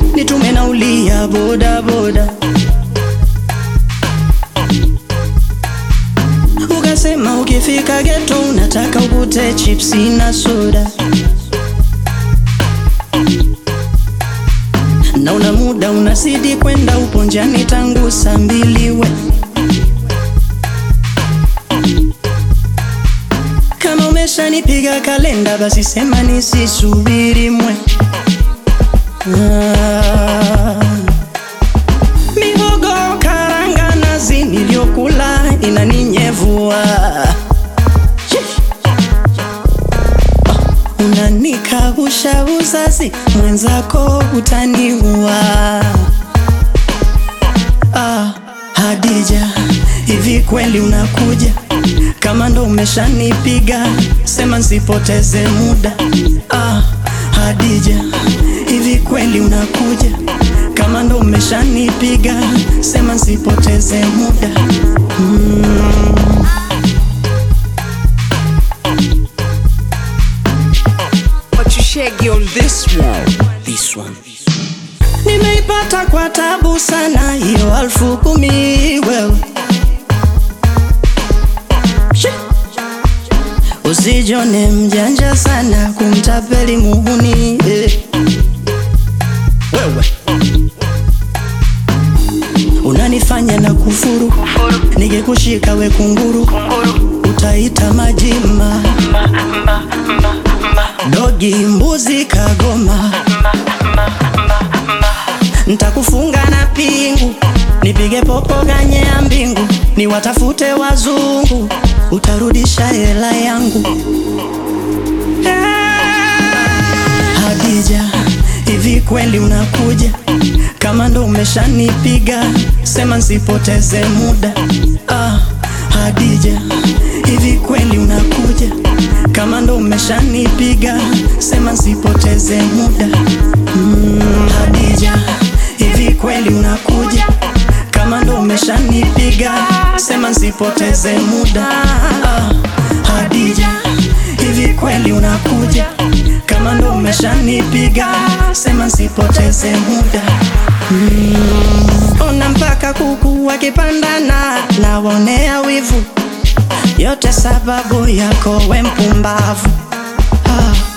nitume naulia boda boda. Ukasema ukifika geto unataka ukute chipsi na soda, na una muda unazidi kwenda, upo njiani tangu saa mbili we Kama umeshanipiga kalenda basi sema nisisubiri mwe. Ah. Mihogo karanga nazi niliyokula inaninyevua. Shish. Ah, Unanikabusha uzazi mwenzako utaniua. Ah, Hadija, hivi kweli unakuja? Kama ndo umeshanipiga, sema nsipoteze muda. Ah, Hadija, hivi kweli unakuja? Kama ndo umeshanipiga, sema nsipoteze muda. Mm. But you shaggy on this one. This one. Nimeipata kwa tabu sana hiyo alfu kumi wewe Shi. Usijone mjanja sana kumtapeli muhuni eh. Wewe unanifanya na kufuru, ningekushika we kunguru, utaita majima dogi, mbuzi, kagoma Ntakufunga na pingu, nipige popo ganye ya mbingu, niwatafute wazungu, utarudisha hela yangu. Hadija, hivi kweli unakuja? Kama ndo umeshanipiga, sema nsipoteze muda. Ah, Hadija, hivi kweli unakuja? Kama ndo umeshanipiga, sema nsipoteze muda. Mm, Hadija, hivi kweli unakuja? Kama ndo umeshanipiga, sema nsipoteze muda. Ah, Hadija, hivi kweli unakuja? Kama ndo umeshanipiga, sema nsipoteze muda. Mm, ona mpaka kuku wakipandana, nawaonea wivu, yote sababu yako we mpumbavu. Ah.